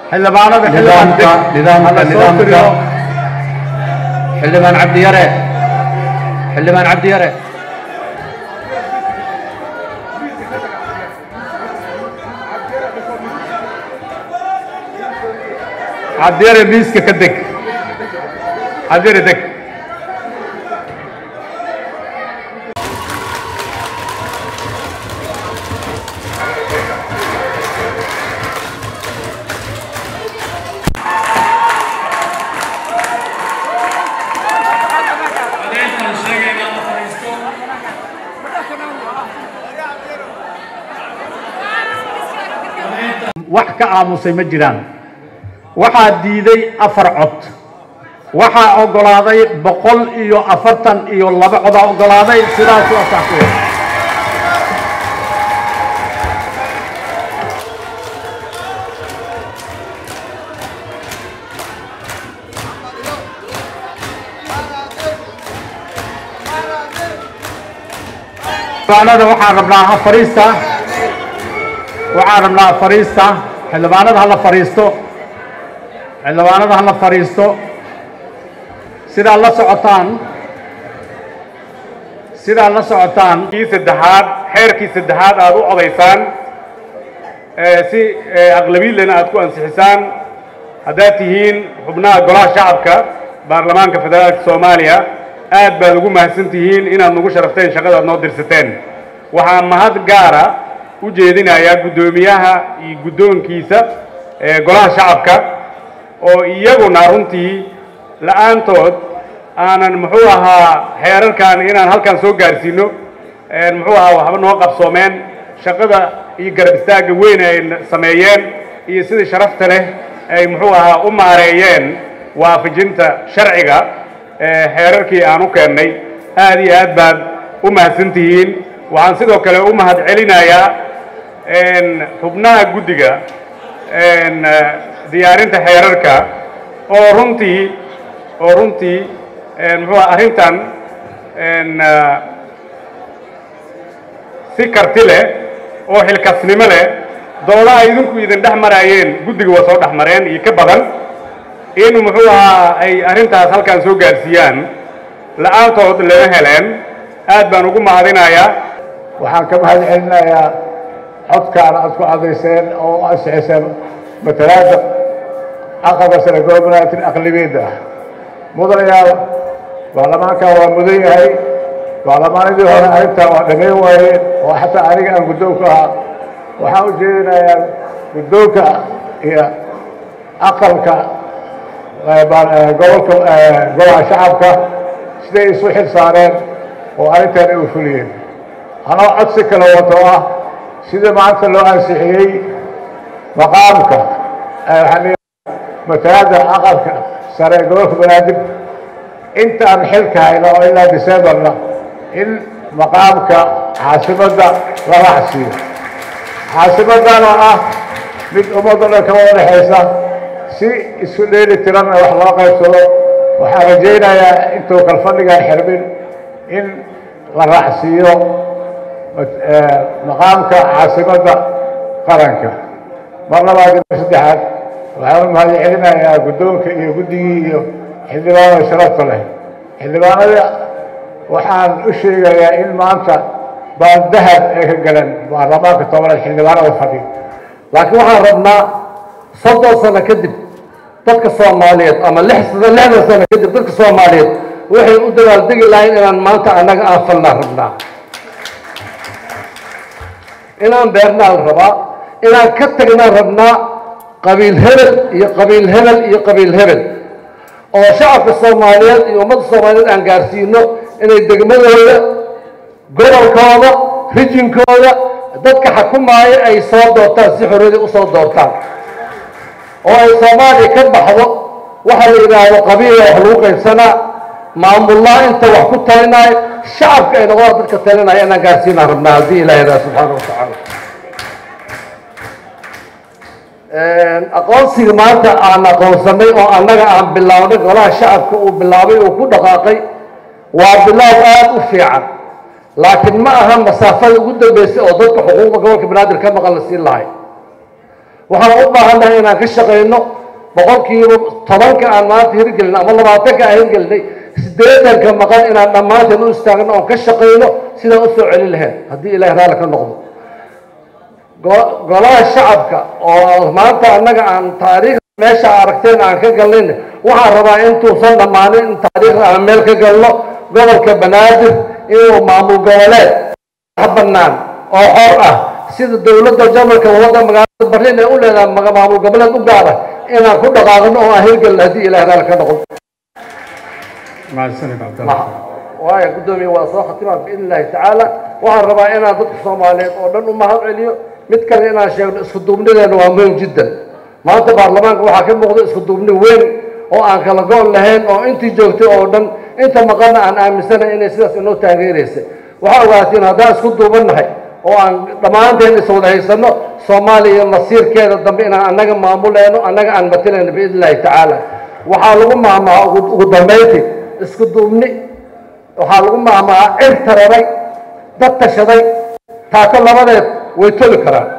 xildhibaanada nidaamka nidaamka hala soo nidaamka tiriyo xildhibaan cabdiyare xildhibaan cabdiyare cabdiyare miiska ka deg cabdiyare deg wax ka aamusay ma jiraan waxaa diiday afar cod waxaa oggolaaday boqol iyo afartan iyo laba codaa oggolaaday sidaasu asax ku yahay xildhibaanada waxaan rabnaa ha fariista waxaan rabnaa fariista xildhibaanada ha la fariisto xildhibaanada ha la fariisto sidaad la socotaan sidaad la socotaan kii saddexaad xeerkii saddexaad aad u codaysaan ee si ee aqlabiidlena aad ku ansixisaan haddaad tihiin xubnaha golaha shacabka baarlamaanka federaalka soomaaliya aad baad ugu mahadsan tihiin inaad nagu sharafteen shaqada aad noo dirsateen waxaa mahad gaara u jeedinayaa guddoomiyaha iyo guddoonkiisa ee golaha shacabka oo iyaguna runtii la'aantood aanan muxuu ahaa xeerarkan inaan halkan soo gaarsiino muxuu ahaa waxba noo qabsoomeen shaqada iyo garab istaagga weyn ay sameeyeen iyo sidii sharafta leh ay muxuu ahaa u maareeyeen waafajinta sharciga ee xeerarkii aan u keennay aad iyo aad baad u mahadsan tihiin waxaan sidoo kale u mahad celinayaa xubnaha guddiga diyaarinta xeerarka oo runtii oo runtii muxuu aha arrintan si karti leh oo xilkasnimo leh dooda ay idinku idin dhex maraayeen guddiga waa soo dhex mareen iyo ka badan in muxuu ahaa ay arrintaas halkan soo gaarsiiyaan la'aantood lama heleen aad baan ugu mahadinayaa waxaan ka mahad celinayaa codkaan aad ku cadayseen oo ansixiseen matalaada aqalka sare gobolnaatin aqlabiyadda ah mudanayaal baarlamaankan waa mudan yahay baarlamaanadii hore arrintan waa dhammayn waayeen oo xataa aniga aan guddoonka ahaa waxaan u jeedinayaa guddoonka iyo aqalka gobolka golaha shacabka siday isu xil saareen oo arrintan ay u fuliyeen anoo codsi kale wato ah sida maanta loo ansixiyey maqaamka matalaada aqalka sare ee gobolka banaadir intaan xilka hayno oo ilaa decemberna in maqaamka caasimadda la raacsiiyo caasimadana ah mid ummadda dhan ka wada dhexaysa si isku dheeli tiranna wax loo qaybsado waxaan rajaynayaa intuu kalfadhigan xirmin in la raacsiiyo maqaamka caasimadda qaranka mar labaad iyo mar saddexaad waxaan u mahad celinayaa guddoonka iyo guddigii iyo xildhibaanada sharafta leh xildhibaanada waxaan u sheegayaa in maanta baan dahab ay ka galeen baarlamaanka tobanaad xildhibaanada fadhi laakiin waxaan rabnaa soddon sano kadib dadka soomaaliyeed ama lix sano lixdan sano kadib dadka soomaaliyeed waxay u dabaaldegi lahayn inaan maanta annaga aan falnaa rabnaa inaan beernaan rabaa inaan ka tagnaan rabnaa qabiil hebel iyo qabiil hebel iyo qabiil hebel oo shacabka soomaaliyeed iyo ummadda soomaaliyeed aan gaarsiino inay degmadooda gobolkooda rijinkooda dadka xakumaaya ay soo doortaan si xorriyadii u soo doortaan oo ay soomaaliya ka baxdo waxa la yidhaahdo qabiila wax lagu qaybsanaa maamullaa inta wax ku talinaayo shacabka ay noqdaan dadka talinaya inaan gaarsiinaan rabnaa haddii ilaah yidhaha subxaana wa tacaala aqoonsiga maanta aan aqoonsanay oo annaga aan bilownay golaha shacabka uu bilaabay uu ku dhaqaaqay waa bilow aad u fiican laakiin ma aha masaafada ugu dambeysay oo dadka xuquuqda gobolka banaadir ka maqan la siin lahay waxaan u baahannahay inaan ka shaqayno boqolkiiba tobanka aan maanta hirgelin ama labaatanka aan hirgelinay siddeetanka maqan inaan dhammaanteen u istaagno oon ka shaqayno sidaan u soo celin lahayn haddii ilahay raalli ka noqdo go- golaha shacabka oo maanta annaga aan taariikhda meesha aragteen aan ka galnayn waxaan rabaa intuusan dhammaanin in taariikhda aan meel ka galno gobolka banaadir inuu maamul goboleed bannaan oo xor ah sida dowladda jamalka wadda magaalada barliin ay u leedahay maga- maamul goboleed u gaara inaan ku dhaqaaqno oo aan hirgelno haddii ilahay raalli ka noqdo mahadsanid cabdalla waayo guddoomiye waa soo khatimaa biidn illaahi tacaala waxaan rabaa inaan dadka soomaaliyeed oo dhan u mahad celiyo mid kale inaan sheegno isku duubnideena waa muhim jiddan maanta baarlamaanka waxaa ka muuqda isku duubni weyn oo aan kala go' lahayn oo intii joogtay oo dhan inta maqanna aan aaminsanahay inay sidaas inoo taageeraysa waxaa ogaatiin haddaan isku duubannahay oo aan dhammaanteen iswada haysanno soomaaliya masiirkeeda dambe inaan annaga maamulayno annaga aan matalayno biidn illaahi tacaala waxaa lagu maahmaha ugu ugu dambayntii isku duubni waxaa lagu maahmahaa cir tararay dad tashaday taako labadeed way toli karaan